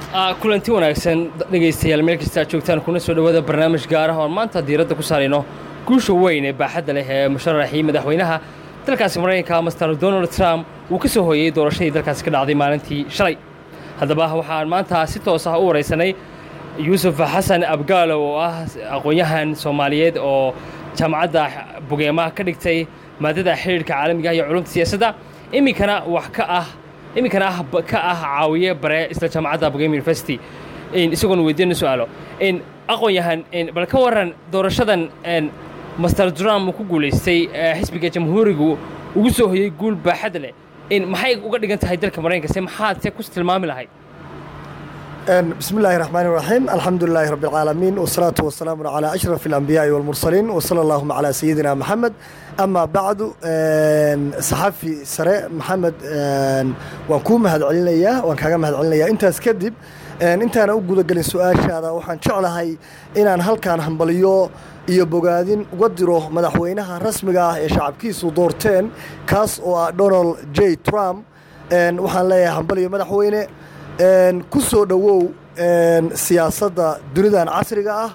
kulanti wanaagsan dhegaystayaal meel kasta aad joogtaan kuna soo dhowaada barnaamij gaar ah oon maanta diiradda ku saarayno guusha weyn ee baaxadda leh ee musharaxii madaxweynaha dalkaasi maraykanka master donald trump uu ka soo hooyey doorashadii dalkaasi ka dhacday maalintii shalay haddaba waxaan maanta si toos ah u waraysanay yuusuf xasan abgaalow oo ah aqoon-yahan soomaaliyeed oo jaamacadda bugeemaha ka dhigtay maadada xidhiirhka caalamiga iyo culumta siyaasadda iminkana wax ka ah iminkana ah ka ah caawiye bare isla jaamacadda bugem university isagoon weydiina su-aalo aqoon-yahan bal ka waran doorashadan master trump uu ku guulaystay xisbiga jamhuurigu ugu soo hoyey guul baaxad leh maxay uga dhigan tahay dalka maraykanka se maxaad se ku tilmaami lahayd بسم الله الرحمن الرحيم الحمد لله رب العالمين والصلاة والسلام على أشرف الأنبياء والمرسلين وصلى اللهم على سيدنا محمد أما بعد صحفي سراء محمد وانكون مهد علينا وانكاga مهد علينا انت اسكدب intaana u gudagelin su-aashaada waxaan jeclahay inaan halkaan hambaliyo iyo bogaadin uga diro madaxweynaha rasmiga ah ee shacabkiisu doorteen kaas oo ah donald j trump waxaan leeyahay hambaliyo madaxweyne ku soo dhowow siyaasadda dunidan casriga ah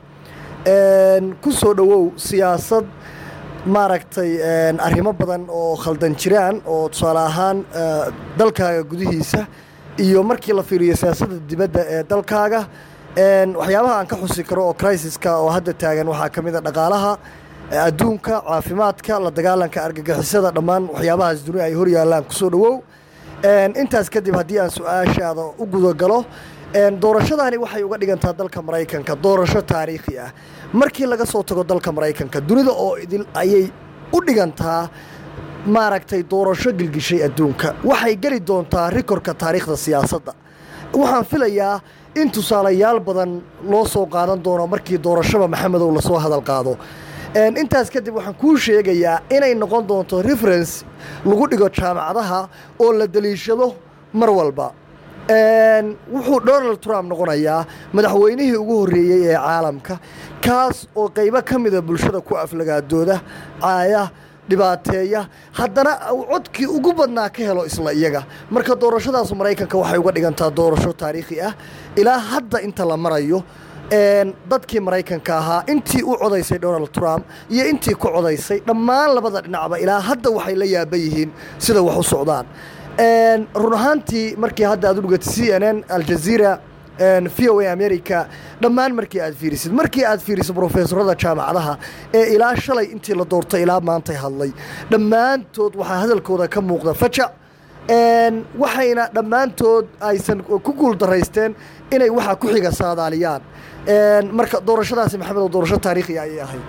ku soo dhowow siyaasad maaragtay arrimo badan oo khaldan jiraan oo tusaale ahaan dalkaaga gudihiisa iyo markii la fiiriyo siyaasadda dibadda ee dalkaaga waxyaabaha aan ka xusi karo oo crisis-ka oo hadda taagan waxaa ka mid a dhaqaalaha adduunka caafimaadka la dagaalanka argagixisada dhammaan waxyaabahaas duni ay hor yaallaan kusoo dhowow intaas kadib haddii aan su-aashaada u gudagalo doorashadaani waxay uga dhigantaa dalka maraykanka doorasho taariikhi ah markii laga soo tago dalka maraykanka dunida oo idil ayay u dhigantaa maaragtay doorasho gilgishay adduunka waxay geli doontaa rikorka taariikhda siyaasadda waxaan filayaa in tusaalayaal badan loo soo qaadan doono markii doorashada maxamedow lasoo hadal qaado intaas kadib waxaan kuu sheegayaa inay noqon doonto reference lagu dhigo jaamacadaha oo la daliishado mar walba wuxuu donald trump noqonayaa madaxweynihii ugu horreeyey ee caalamka kaas oo qaybo ka mida bulshada ku aflagaadooda caaya dhibaateeya haddana codkii ugu badnaa ka helo isla iyaga marka doorashadaas maraykanka waxay uga dhigantaa doorasho taariikhi ah ilaa hadda inta la marayo dadkii maraykanka ahaa intii u codaysay donald trump iyo intii ku codaysay dhammaan labada dhinacba ilaa hadda waxay la yaaban yihiin sida wax u socdaan run ahaantii markii hadda aad u dhugatay c n n aljazeera v o a america dhammaan markii aad fiirisid markii aad fiirisid brofesorada jaamacadaha ee ilaa shalay intii la doortay ilaa maantay hadlay dhammaantood waxaa hadalkooda ka muuqda fajac waxayna dhammaantood aysan ku guuldaraysteen inay waxaa ku xiga saadaaliyaan marka doorashadaasi maxamedo doorasho taariikhi ayay ahayd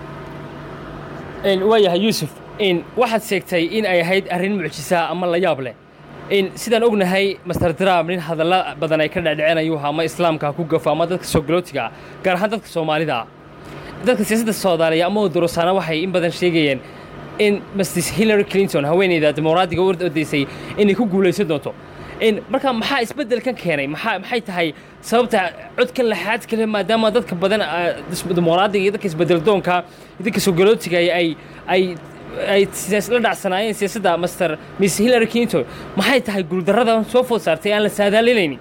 waayahay yuusuf waxaad sheegtay in ay ahayd arrin mucjisa ama la yaab leh sidaan ognahay master trump nin hadalla badan ay ka dhecdheceen ayuu ahaa ama islaamka ku gafo ama dadka soogalotiga ah gaar ahaan dadka soomaalida ah dadka siyaasadda soomaaliya ama dorosaana waxay in badan sheegayeen in mrs hillary clinton haweeneyda dimuqraadiga u ordaysay inay ku guulaysan doonto marka maxaa isbeddelkan keenay maxay tahay sababta codkan laxaad kale maadaama dadka badan dimuqraadiga iyo dadka isbeddeldoonka iyo dadka soogalotiga ay ay ay la dhacsanaayeen siyaasadda master miss hillary clinton maxay tahay guuldarrada soo food saartay aan la saadaalinaynin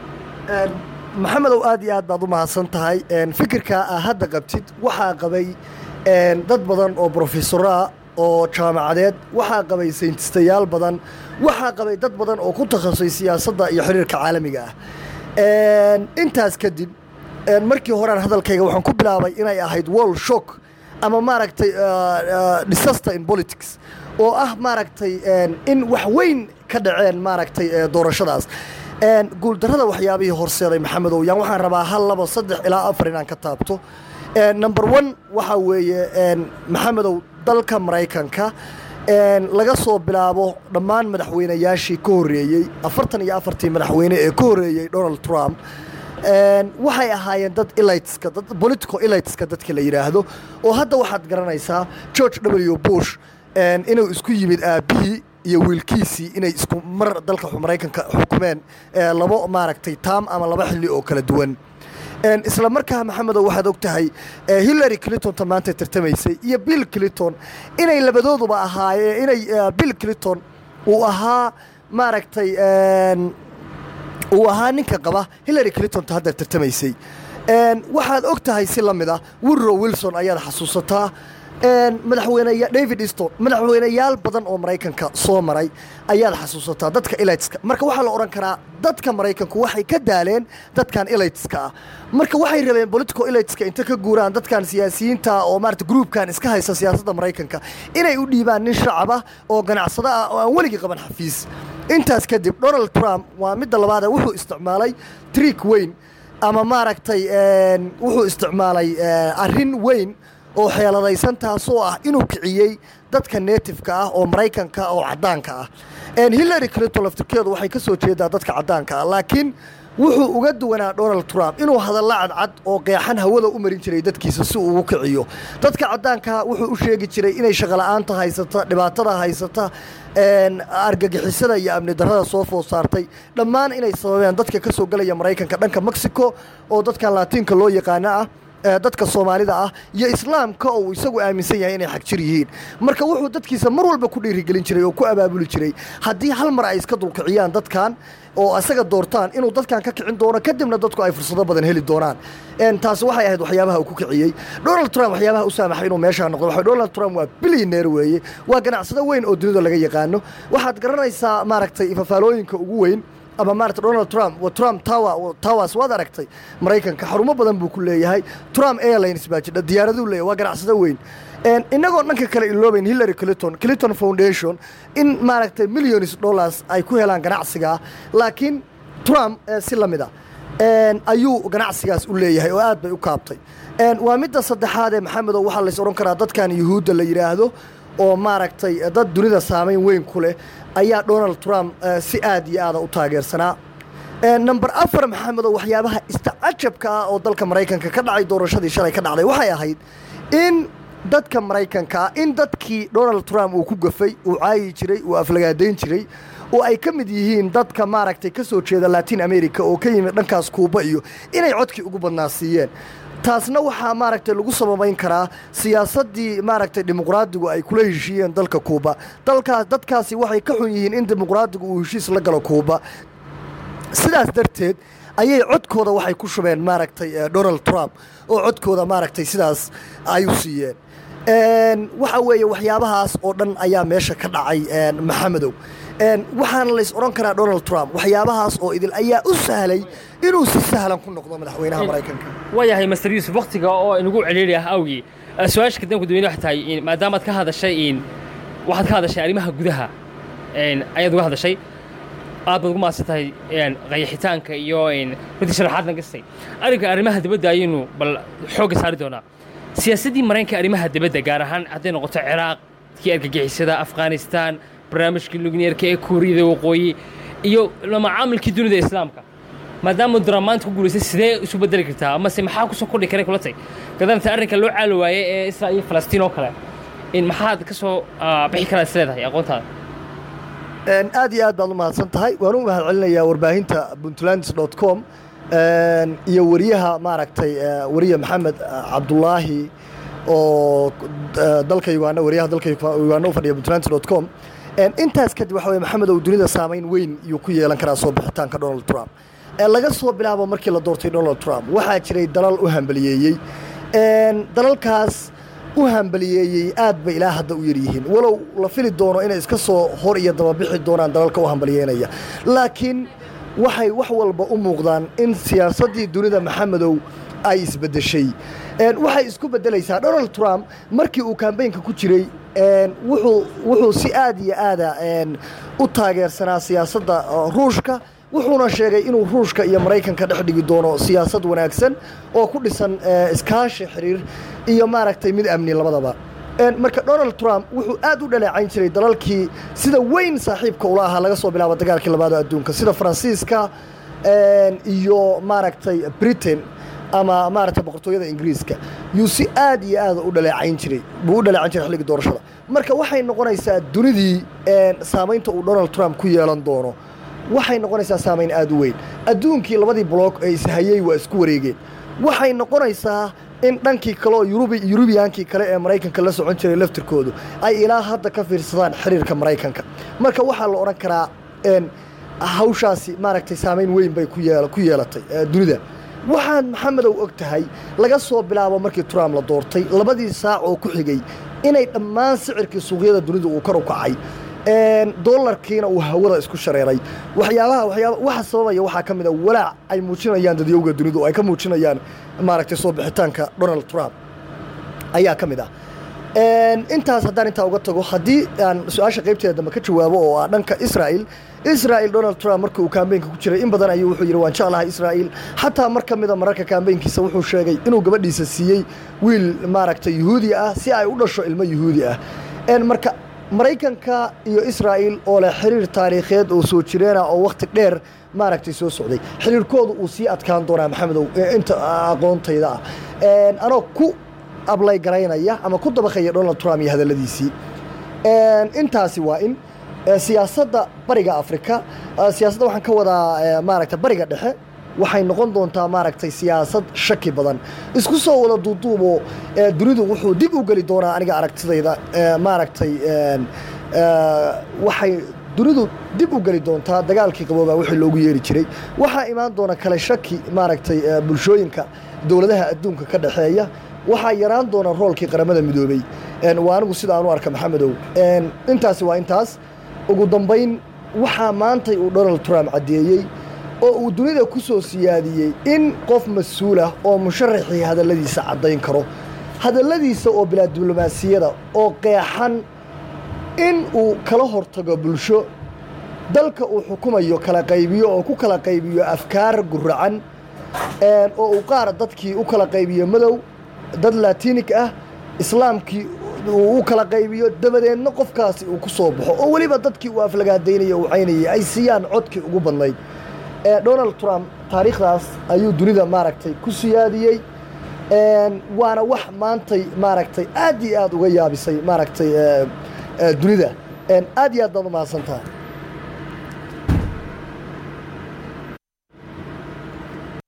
maxamedow aad iyo aad baad u mahadsan tahay fikirkaa aa hadda qabtid waxaa qabay dad badan oo brofesoraa oo jaamacadeed waxaa qabay saynistayaal badan waxaa qabay dad badan oo ku takhasusay siyaasadda iyo xiriirka caalamiga ah intaas kadib markii horean hadalkayga waxaan ku bilaabay inay ahayd wall shock ama maaragtay disaster in politics oo ah maaragtay in wax weyn ka dhaceen maaragtay doorashadaas guuldarrada waxyaabihii horseeday maxamedow yaan waxaan rabaa hal laba saddex ilaa afar inaan ka taabto number one waxaa weeye maxamedow dalka maraykanka laga soo bilaabo dhammaan madaxweynayaashii ka horreeyey afartan iyo afartii madaxweyne ee ka horreeyey donald trump waxay ahaayeen dad elitska dad political elitska dadka la yidhaahdo oo hadda waxaad garanaysaa george w bush inuu isku yimid aabbihii iyo wiilkiisii inay isku mar dalka maraykanka xukumeen labo maaragtay taam ama laba xilli oo kala duwan isla markaa maxamedow waxaad og tahay hillary clintonta maanta tartamaysay iyo bill clinton inay labadooduba ahaayeen inay bill clinton uu ahaa maaragtay uu ahaa ninka qaba hillary clintonta hadda tartamaysay waxaad og tahay si la mid ah wirrow wilson ayaad xasuusataa madaxweyneya david easton madaxweyneyaal badan oo maraykanka soo maray ayaad xasuusataa dadka elitska marka waxaa la odhan karaa dadka maraykanku waxay ka daaleen dadkan elitska ah marka waxay rabeen political elitska inta ka guuraan dadkan siyaasiyiinta oo maarata gruubkan iska haysta siyaasadda maraykanka inay u dhiibaan nin shacab ah oo ganacsado ah oo aan weligii qaban xafiis intaas kadib donald trump waa midda labaade wuxuu isticmaalay trick weyn ama maaragtay wuxuu isticmaalay arrin weyn oo xeeladaysan taasoo ah inuu kiciyey dadka neetifka ah oo maraykanka oo caddaanka ah hillary clinton laftirkeedu waxay ka soo jeedaa dadka caddaanka ah laakiin wuxuu uga duwanaa donald trump inuu hadalla cadcad oo qeexan hawada u marin jiray dadkiisa si uu ugu kiciyo dadka caddaankaa wuxuu u sheegi jiray inay shaqola'aanta haysata dhibaatada haysata argagixisada iyo amni darrada soo food saartay dhammaan inay sababeen dadka ka soo gelaya maraykanka dhanka mexico oo dadkan laatiinka loo yaqaano ah dadka soomaalida ah iyo islaamka oo uu isagu aaminsan yahay inay xagjir yihiin marka wuxuu dadkiisa mar walba ku dhiirigelin jiray oo ku abaabuli jiray haddii hal mar ay iska dulkiciyaan dadkan oo isaga doortaan inuu dadkan ka kicin doono kadibna dadku ay fursado badan heli doonaan taasi waxay ahayd waxyaabaha uu ku kiciyey donald trump waxyaabaha u saamaxay inuu meeshaa noqdo waxa donald trump waa bilyaneer weeye waa ganacsado weyn oo dunida laga yaqaano waxaad garanaysaa maaragtay fafaalooyinka ugu weyn ama maarata donald trump trump tower towers waad aragtay maraykanka xarumo badan buu ku leeyahay trump airlines baa jidha diyaaraduu leeyahay waa ganacsado weyn inagoo dhanka kale iloobayn hillary clinton clinton foundation in maaragtay millions dollars ay ku helaan ganacsigaa laakiin trump si la mid a ayuu ganacsigaas u leeyahay oo aad bay u kaabtay waa midda saddexaadee maxamedow waxaa lays odhan karaa dadkan yuhuudda la yidhaahdo oo maaragtay dad dunida saamayn weyn ku leh ayaa donald trump si aad iyo aada u taageersanaa number afar maxamedow waxyaabaha istacajabka ah oo dalka maraykanka ka dhacay doorashadii shalay ka dhacday waxay ahayd in dadka maraykanka ah in dadkii donald trump uu ku gafay uu caayi jiray uu aflagaadayn jiray oo ay ka mid yihiin dadka maaragtay ka soo jeeda latin america oo ka yimid dhankaas kuuba iyo inay codkii ugu badnaa siiyeen taasna waxaa maaragtay lagu sababayn karaa siyaasaddii maaragtay dimuqraadigu ay kula heshiiyeen dalka kuuba dalkaas dadkaasi waxay ka xun yihiin in dimuqraadigu uu heshiis la galo kuuba sidaas darteed ayay codkooda waxay ku shubeen maaragtay donald trump oo codkooda maaragtay sidaas ay u siiyeen waxa weeye waxyaabahaas oo dhan ayaa meesha ka dhacay maxamedow waxaana lays odhan karaa donald trump waxyaabahaas oo idil ayaa u sahlay inuu si sahlan ku noqdo madaxweynaha maraykanka waayahay master yuusuf waktiga oo inagu celiiri ah awgii su-aasha kadamka dadweyne waxay tahay maadaamaad ka hadashay waxaad ka hadashay arrimaha gudaha ayaad uga hadashay aad baad ugu maadsan tahay qayaxitaanka iyo runtii sharaxaadna gastay arrinka arrimaha dibadda ayaynu bal xoogga saari doonaa siyaasaddii maraykanka arrimaha dibadda gaar ahaan hadday noqoto ciraaq kii argagixisada afghanistan barnaamijkii lugneerka ee kuuriyada waqooyi iyo macaamilkii dunida islaamka maadaama dura maanta ku guulaystay sidee isu bedeli kartaa amase maxaa kusoo kordhi karay kula tay gadanta arrinka loo caali waayey ee israel iyo falastiin oo kale in maxaad ka soo bixi karaa is leedahay aqoontaada aad iyo aad baad u mahadsan tahay waan u mahad celinayaa warbaahinta puntlands dot com iyo wariyaha maaragtay wariye maxamed cabdulaahi oo dalka uganda wariyaha dalka uganda u fadhiya puntlands dot com intaas kadib waxa weye maxamed oo dunida saamayn weyn iyuu ku yeelan karaa soo bixitaanka donald trump laga soo bilaabo markii la doortay donald trump waxaa jiray dalal u hambaliyeeyey dalalkaas u hambaliyeeyey aad bay ilaa hadda u yaryihiin walow la fili doono inay iska soo hor iyo dababixi doonaan dalalka u hambaliyeynaya laakiin waxay wax walba u muuqdaan in siyaasaddii dunida maxamedow ay isbeddeshay waxay isku beddelaysaa donald trump markii uu kambaynka ku jiray wuxuu si aad iyo aada u taageersanaa siyaasadda ruushka wuxuuna sheegay inuu ruushka iyo maraykanka dhex dhigi doono siyaasad wanaagsan oo ku dhisan iskaashi xiriir iyo maaragtay mid amni labadaba marka donald trump wuxuu aad u dhaleecayn jiray dalalkii sida weyn saaxiibka ula ahaa laga soo bilaabo dagaalkii labaad adduunka sida faransiiska iyo maaragtay britain ama maaragtay boqortooyada ingiriiska yuu si aad iyo aada u dhaleecayn jiray buu u dhaleecayn jiray xilligii doorashada marka waxay noqonaysaa dunidii saamaynta uu donald trump ku yeelan doono waxay noqonaysaa saamayn aad u weyn adduunkii labadii block ee ishayey waa isku wareegeen waxay noqonaysaa in dhankii kale oo yurubiyaankii kale ee maraykanka la socon jiray laftirkoodu ay ilaa hadda ka fiirsadaan xiriirka maraykanka marka waxaa la odhan karaa hawshaasi maaragtay saamayn weyn bay ku yeel ku yeelatay dunida waxaan maxamedow og tahay laga soo bilaabo markii trump la doortay labadii saac oo ku xigay inay dhammaan sicirkii suuqyada dunida uu kor u kacay dolarkiina uu hawada isku shareeray waxyaabaha waxyaaba waxa sababaya waxaa ka mid a walaac ay muujinayaan dadyowga dunidu oo ay ka muujinayaan maaragtay soo bixitaanka donald trump ayaa ka mid ah intaas haddaan intaa uga tago haddii aan su-aasha qaybteeda dambe ka jawaabo oo ah dhanka israa'il israa'il donald trump markii uu kaambeynka ku jiray in badan ayuu wuxuu yidhi waan jeclahay israa'il xataa mar ka mida mararka kaambeynkiisa wuxuu sheegay inuu gabadhiisa siiyey wiil maaragtay yuhuudi ah si ay u dhasho ilmo yuhuudi ah marka maraykanka iyo israa'il oo leh xiriir taariikheed oo soo jireena oo wakhti dheer maaragtay soo socday xiriirkoodu uu sii adkaan doonaa maxamedow inta aqoontayda ah anoo ku ablay garaynaya ama ku dabaqaya donald trump iyo hadalladiisii intaasi waa in siyaasadda bariga afrika siyaasadda waxaan ka wadaa maaragta bariga dhexe waxay noqon doontaa maaragtay siyaasad shaki badan isku soo wada duuduubo dunidu wuxuu dib u geli doonaa aniga aragtidayda maaragtay waxay dunidu dib u geli doontaa dagaalkii qaboobaa wixii loogu yeeri jiray waxaa imaan doona kale shaki maaragtay bulshooyinka dowladaha adduunka ka dhexeeya waxaa yaraan doona roolkii qaramada midoobey waa anigu sida aan u arka maxamedow intaasi waa intaas ugu dambayn waxaa maantay uu donald trump caddeeyey oo uu dunida ku soo siyaadiyey in qof mas-uulah oo musharaxii hadalladiisa caddayn karo hadalladiisa oo bilaa diblomaasiyada oo qeexan in uu kala hortago bulsho dalka uu xukumayo kala qaybiyo oo ku kala qaybiyo afkaar guracan oo uu qaar dadkii u kala qaybiyo madow dad latinik ah islaamkii uu u kala qaybiyo dabadeedna qofkaasi uu ku soo baxo oo weliba dadkii uu aflagaadaynaya uu caynayay ay siiyaan codkii ugu badnayd donald trump taariikhdaas ayuu dunida maaragtay ku siyaadiyey waana wax maantay maaragtay aad iyo aad uga yaabisay maaragtay dunida aad iyo aad baad u mahadsantaha